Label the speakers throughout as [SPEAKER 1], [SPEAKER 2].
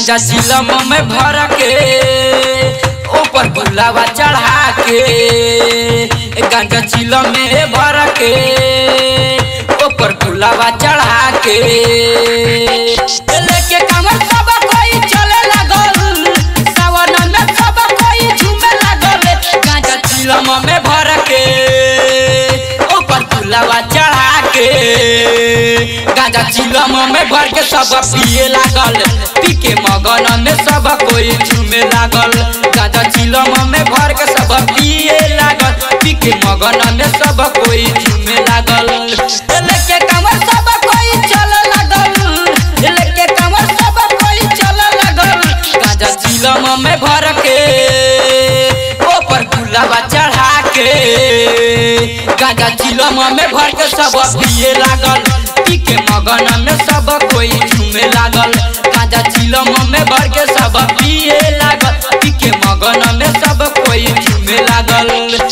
[SPEAKER 1] गांजा चिलम में भर के ऊपर गुलाबा चढ़ा के गांजा चिलम में भर के ऊपर गुलाबा चढ़ा के लेके कमर सब कोई चले लागल सावन में सब कोई झूमे लागल गांजा चिलम में भर के ऊपर गुलाबा चढ़ा के गांजा चिलम में भर के सब पिए लागल पी के मगन में सब कोई झूमे लागल गांजा चिलम में भर के सब पिए लागल पी के मगन में सब कोई झूमे लागल लेके कमर सब कोई चल लागल लेके कमर सब कोई चल लागल गांजा चिलम में भर के ऊपर गुलाबा चढ़ा के गांजा चिलम में भर के सब पिए लागल पी के मगन में सब कोई झूमे लागल गांजा चिलम में भर के सब पिए लागल पी के मगन में सब कोई झूमे लागल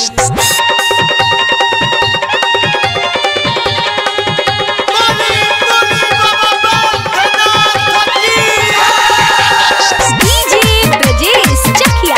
[SPEAKER 2] डीजे ब्रजेश चकिया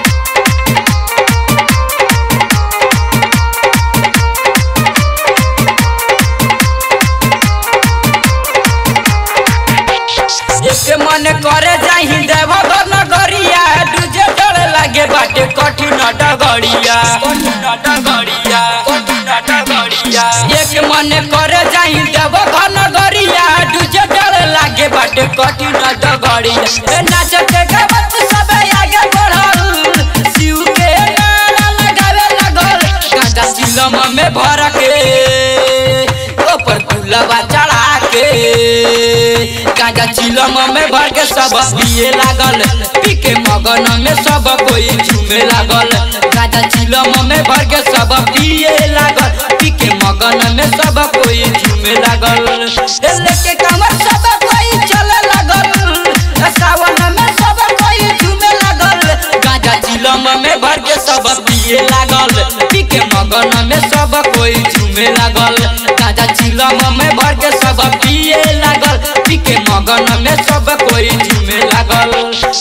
[SPEAKER 1] एक मन करे जाही देवघर नगरिया दूजे डर लागे बाटे कठिन डगड़िया कठिन डगड़िया कठिन डगड़िया एक मन करे जाही देवघर नगरिया दूजे डर लागे बाटे कठिन डगड़िया ए नाचते गावत सब आगे बढ़ल शिव के नारा लगावे लगल गांजा चिलम में भर के ऊपर गुलाबा चढ़ा के गांजा चिलम में भर के सब पिए लागल पी के मगन में सब कोई झूमे लागल गांजा चिलम में भर के सब पिए लागल पी के मगन में सब कोई झूमे लागल ए लेके कमर सब कोई चले लागल सावन में सब कोई झूमे लागल गांजा चिलम में भर के सब पिए लागल पी के मगन में सब कोई झूमे लागल गांजा चिलम में भर के सब पिए लागल पी के मगन में सब कोई झूमे लागल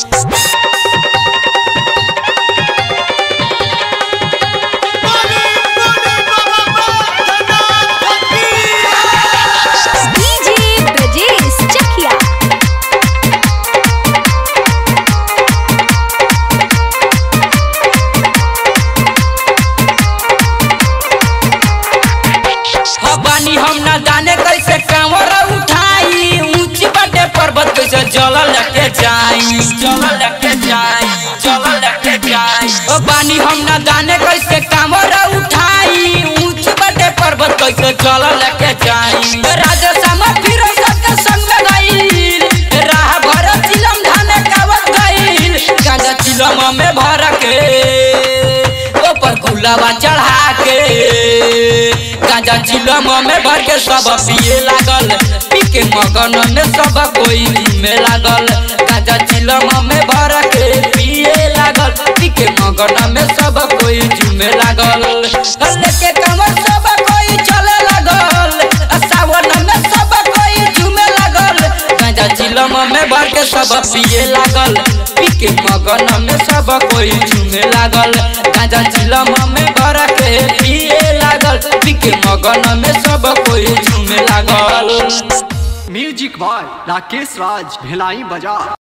[SPEAKER 2] डीजे ब्रजेश चकिया
[SPEAKER 1] बानी हम ना जाने कैसे कांवर उठाई ऊंची बटे पर्वत कैसे जल लेके जाई जल लेके जाई जल लेके जाई ओ बानी हम ना जाने कैसे कांवर उठाई ऊंची बटे पर्वत कैसे जल लेके जाई राजा सामा फिर सबके संग में गईल राह भर चिलम धाने कावत गईल गांजा चिलम में भर के ऊपर गुलाबा चढ़ा के गांजा चिलम में भर के सब पिए लागल पी के मगन में सब कोई में लागल गांजा चिलम में भर के पिए लागल पी के मगन में सब कोई झूमे लागल लेके कमर सब कोई चले लागल सावन में सब कोई झूमे लागल गांजा चिलम में भर के सब पिए लागल पी के मगन में सब कोई झूमे लागल गांजा चिलम में भर के पिए लागल पी के मगन में सब कोई झूमे लागल
[SPEAKER 3] म्यूजिक बॉय राकेश राज भिलाई बाजार